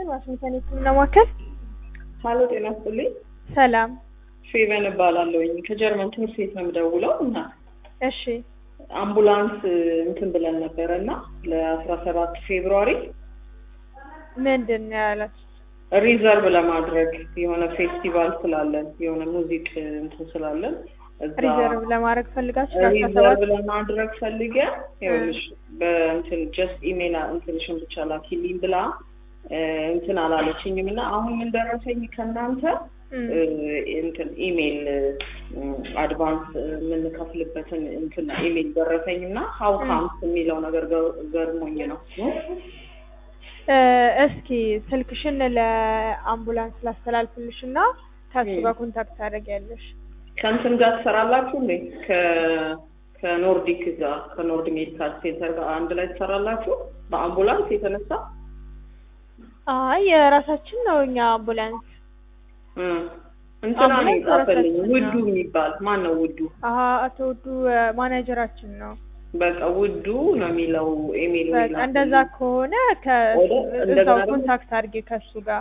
ዋሽንግተን ዋሽንግተን የህክምና ማዕከል። ሀሎ ጤና ይስጥልኝ። ሰላም። ፌቨን እባላለሁኝ ከጀርመን ትምህርት ቤት ነው የምደውለው እና እሺ አምቡላንስ እንትን ብለን ነበረ እና ለአስራ ሰባት ፌብሩዋሪ ምንድን ነው ያላችሁት? ሪዘርቭ ለማድረግ የሆነ ፌስቲቫል ስላለን የሆነ ሙዚቅ እንትን ስላለን እዛ ሪዘርቭ ለማድረግ ፈልጋችሁ ለአስራ ሪዘርቭ ሰባት ለማድረግ ፈልገ ይኸውልሽ በእንትን ጀስት ኢሜል እንትንሽን ብቻ ላኪልኝ ብላ እ፣ እንትን አላለችኝም እና አሁን ምን ደረሰኝ ከእናንተ እም፣ እ፣ እንትን ኢሜል አድቫንስ የምንከፍልበትን እንትን ኢሜል ደረሰኝ እና ሀው ካምስ የሚለው ነገር ገ- ገርሞኝ ነው እ፣ እስኪ ስልክሽን ለአምቡላንስ ላስተላልፍልሽ እና ከሱ እም። ጋር ኮንታክት ታደርጊያለሽ። ከእንትን ጋር ትሰራላችሁ እንዴ ከ- ከኖርዲክ ጋር ከኖርድ ሜዲካል ሴንተር ጋር አንድ ላይ ትሰራላችሁ በአምቡላንስ የተነሳ አይ የራሳችን ነው እኛ አምቡላንስ። እ፣ እንትና ነው አምቡላንስ የጻፈልኝ ራሳችን ውዱ ነው። የሚባል ማን ነው ውዱ አሀ አቶ ውዱ እ፣ ማናጀራችን ነው። በቃ ውዱ ነው የሚለው ኢሜል በቃ እንደዛ ከሆነ ወደ እንደገና ከእዛው ደግሞ- ኮንታክት አድርጌ ከሱ ጋር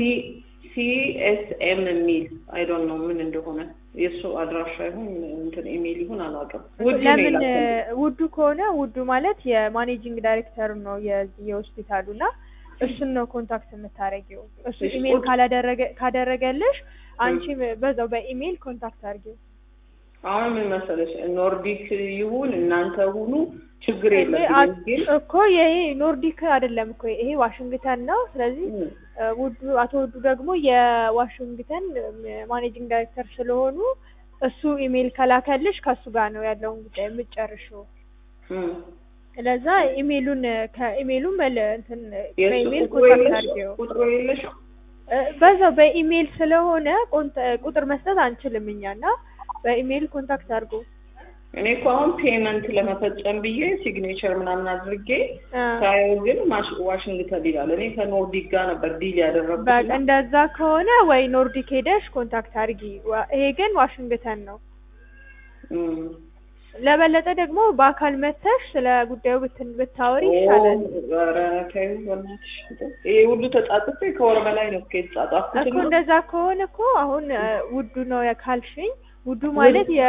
ሲኤስኤም የሚል አይ ዶንት ኖ ምን እንደሆነ የእሱ አድራሻ ይሁን እንትን ኢሜል ይሁን አላውቅም። ውዱ ነው ለምን የላከልኝ። ውዱ ከሆነ ውዱ ማለት የማኔጂንግ ዳይሬክተር ነው የዚህ የሆስፒታሉ እና እሱን ነው ኮንታክት የምታደርጊው። እሱ እሺ፣ ኢሜል ውድ- ካላደረገ ካደረገልሽ አንቺ በዛው በኢሜል ኮንታክት አድርጊው። አሁን ምን መሰለሽ ኖርዲክ ይሁን እናንተ ሁኑ ችግር ይሄ የለብኝም አ- ግን እኮ ይሄ ኖርዲክ አይደለም እኮ ይሄ ዋሽንግተን ነው። ስለዚህ እ፣ እ፣ ውዱ አቶ ውዱ ደግሞ የዋሽንግተን ማኔጂንግ ዳይሬክተር ስለሆኑ እሱ ኢሜል ከላከልሽ ከሱ ጋር ነው ያለውን ጉዳይ የምጨርሽው። እ። ስለዛ ኢሜሉን ከኢሜሉ መል እንትን የእሱ በኢሜል ቁጥሩ ኮንታክት የለሽም? አድርጌው ቁጥሩ የለሽም? እ፣ በዛው በኢሜል ስለሆነ ኮንታ- ቁጥር መስጠት አንችልም እኛ እና በኢሜል ኮንታክት አድርጎ እኔ እኮ አሁን ፔመንት ለመፈጸም ብዬ ሲግኔቸር ምናምን አድርጌ እ፣ ሳየው ግን ማሽ- ዋሽንግተን ይላል። እኔ ከኖርዲክ ጋር ነበር ዲል ያደረግኩት በቃ እና እንደዛ ከሆነ ወይ ኖርዲክ ሄደሽ ኮንታክት አድርጊ። ዋ- ይሄ ግን ዋሽንግተን ነው። እ። ለበለጠ ደግሞ በአካል መተሽ ስለ ጉዳዩ ብትን ብታወሪ ይሻላል። ኧረ ተይው በእናትሽ። ይሄ ሁሉ ተጻጽፌ ከወር በላይ ነው እኮ የተጻጻፍኩት እኮ እና እንደዛ ከሆነ እኮ አሁን እ፣ ውዱ ነው ካልሽኝ፣ ውዱ ማለት የ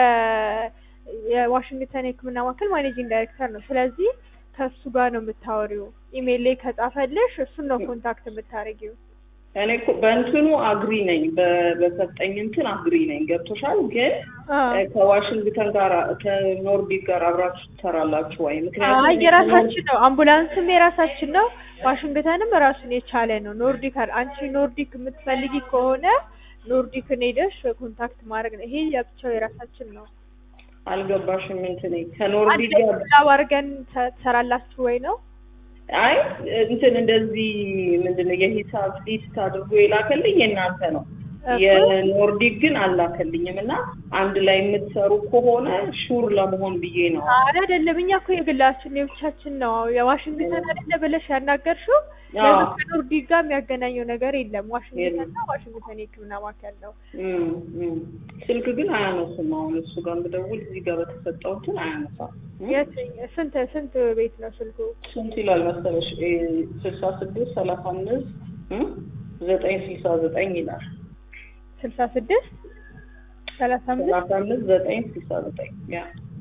የዋሽንግተን የሕክምና ማዕከል ማኔጂንግ ዳይሬክተር ነው። ስለዚህ ከሱ ጋር ነው የምታወሪው። ኢሜል ላይ ከጻፈልሽ እሱን ነው ኮንታክት የምታደርጊው። እኔ እኮ በእንትኑ አግሪ ነኝ፣ በ- በሰጠኝ እንትን አግሪ ነኝ። ገብቶሻል? ግን አዎ። እ፣ ከዋሽንግተን ጋር ከኖርዲክ ጋር አብራችሁ ትሰራላችሁ ወይ? ምክንያቱም አይ የራሳችን ነው፣ አምቡላንስም የራሳችን ነው፣ ዋሽንግተንም ራሱን የቻለ ነው። ኖርዲክ አለ። አንቺ ኖርዲክ የምትፈልጊ ከሆነ ኖርዲክን ሄደሽ ኮንታክት ማድረግ ነው። ይሄ የብቻው የራሳችን ነው። አልገባሽም? እንትን አንድ ከኖርዲክ ላይ ጋር ኮላብ አድርገን ተ- ትሰራላችሁ ወይ ነው? አይ እንትን እንደዚህ ምንድን ነው የሂሳብ ሊስት አድርጎ የላከልኝ የእናንተ ነው። እኮ የኖርዲክ ግን አላከልኝም እና አንድ ላይ የምትሰሩ ከሆነ ሹር ለመሆን ብዬ ነው። አረ አይደለም፣ እኛ እኮ የግላችን የብቻችን ነው። የዋሽንግተን አይደለ ብለሽ ያናገርሽው አዎ። ለምን ከኖርዲክ ጋር የሚያገናኘው ነገር የለም። ዋሽንግተን የለም። እና ዋሽንግተን የሕክምና ማዕከል ነው። እም፣ እም። ስልክ ግን አያነሱም። አሁን እሱ ጋር ብደውል እዚህ ጋር በተሰጠው እንትን አያነሳም። እም? የት ስንት ስንት ቤት ነው ስልኩ? ስንት ይላል መሰለሽ? ስልሳ ስድስት ሰላሳ አምስት እም? ዘጠኝ ስልሳ ዘጠኝ ይላል። ስልሳ ስድስት ሰላሳ አምስት ሰላሳ አምስት ዘጠኝ ስልሳ ዘጠኝ ያ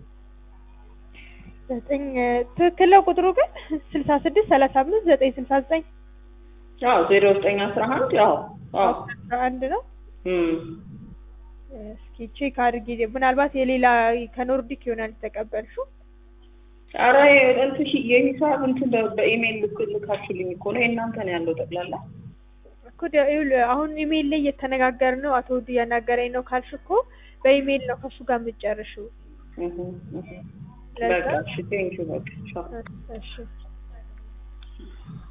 ዘጠኝ ትክክል ነው ቁጥሩ ግን ስልሳ ስድስት ሰላሳ አምስት ዘጠኝ ስልሳ ዘጠኝ አዎ ዜሮ ዘጠኝ አስራ አንድ ያው አዎ አስራ አንድ ነው። እም። እስኪ ቼክ አድርጊ። ምናልባት የሌላ ከኖርዲክ ይሆናል የተቀበልሽው። ኧረ እንትን ሺ- የሂሳብ እንትን በ- በኢሜይል ልክ ልካችሁልኝ እኮ ነው የእናንተ ነው ያለው ጠቅላላ። እኮ ደ- ይኸውልህ አሁን ኢሜይል ላይ እየተነጋገርን ነው። አቶ ውዱ እያናገረኝ ነው ካልሽ እኮ በኢሜይል ነው ከሱ ጋር የምትጨርሽው። እህ፣ እህ። ለዛ በቃ እሺ ቴንኪው በቃ ቻው። እሺ